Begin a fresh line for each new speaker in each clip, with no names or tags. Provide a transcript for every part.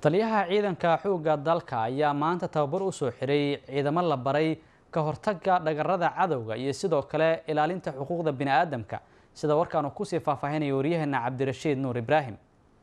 taliyaha ciidanka xoogga dalka ayaa maanta tababar u soo xiray ciidamo la baray ka hortagga dhagarada cadowga iyo sidoo kale ilaalinta xuquuqda bini'aadamka sida warkaanu kusii faahfaahinaya waryaheena cabdirashiid nuur ibraahim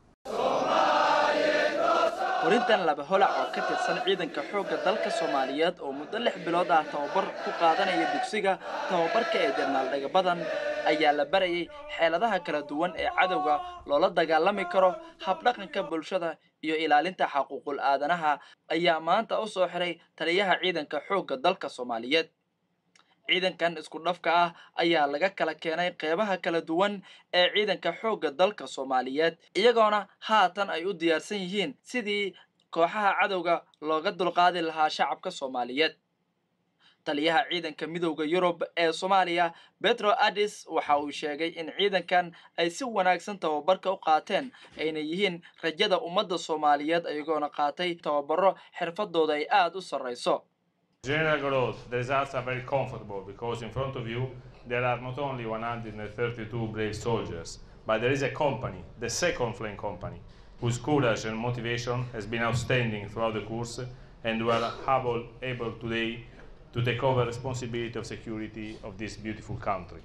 warintan laba holac oo ka tirsan ciidanka xoogga dalka soomaaliyeed oo muddo lix bilood ah tababar ku qaadanaya dugsiga tababarka ee jarnaal dhagabadan ayaa la barayay xeeladaha kala duwan ee cadowga loola dagaalami karo habdhaqanka bulshada iyo ilaalinta xaquuqul aadanaha ayaa maanta u soo xiray taliyaha ciidanka xoogga dalka soomaaliyeed ciidankan isku dhafka ah ayaa laga kala keenay qeybaha kala duwan ee ciidanka xoogga dalka soomaaliyeed iyagoona haatan ay u diyaarsan yihiin sidii kooxaha cadowga looga dulqaadi lahaa shacabka soomaaliyeed taliyaha ciidanka midowda yurub ee soomaaliya betro addis waxa uu sheegay in ciidankan ay si wanaagsan tababarka u qaateen ayna yihiin rajada ummadda soomaaliyeed iyagoona qaatay tababaro xirfadooda ay aada u sarrayso
General Gross, the results are very comfortable because in front of you there are not only 132 brave soldiers, but there is a company, the second Flame Company, whose courage and motivation has been outstanding throughout the course and were able, able today to take over responsibility of security of this beautiful country.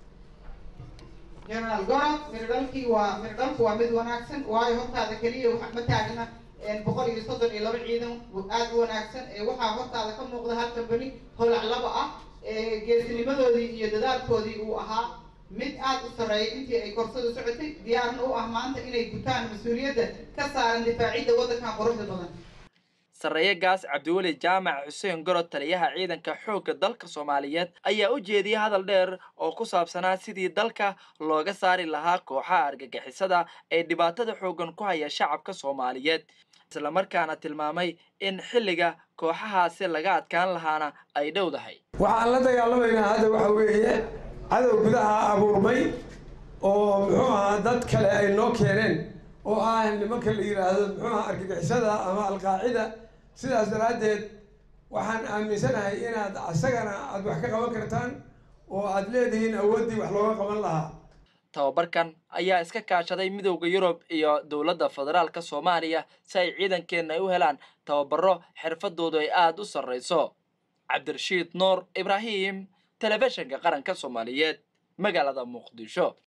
generaal gorod mirdhalkii waa mirdhalku waa mid wanaagsan waayo hortaada keliya waxa ma taagna boqol iyo soddon iyo laba ciidan aada u wanaagsan waxaa hortaada ka muuqda hal kambani holac laba ah geesinimadoodii iyo dadaalkoodii uu ahaa mid aada u sarreeya intii ay korsada socotay diyaarna u ah maanta inay gutaan mas-uuliyadda ka saaran difaacidda waddankan quruxda badan
sarreeye gaas cabdiweli jaamac xuseen gorod taliyaha ciidanka xoogga dalka soomaaliyeed ayaa u jeediyay hadal dheer oo ku saabsanaa sidii dalka looga saari lahaa kooxaha argagixisada ee dhibaatada xooggan ku haya shacabka soomaaliyeed islamarkaana tilmaamay in xilliga kooxahaasi laga adkaan lahaana ay dhowdahay
waxaan la dagaalamaynaa hadda waxa weeye cadow gudaha abuurmay oo muxuu ahaa dad kale ay noo keeneen oo ah nimanka la yidhaahdo muxuu ahaa argagixisada ama alqaacida sidaas daraaddeed waxaan aaminsanahay inaad asagana aada wax ka qaban kartaan oo aada leedihiin awooddii wax looga qaban lahaa
tababarkan ayaa iska kaashaday midowda yurub iyo dowladda federaalka soomaaliya si ay ciidankeenna ay u helaan tababaro xirfadoodu ay aada u sarrayso cabdirashiid nuur ibraahim telefishinka qaranka soomaaliyeed magaalada muqdisho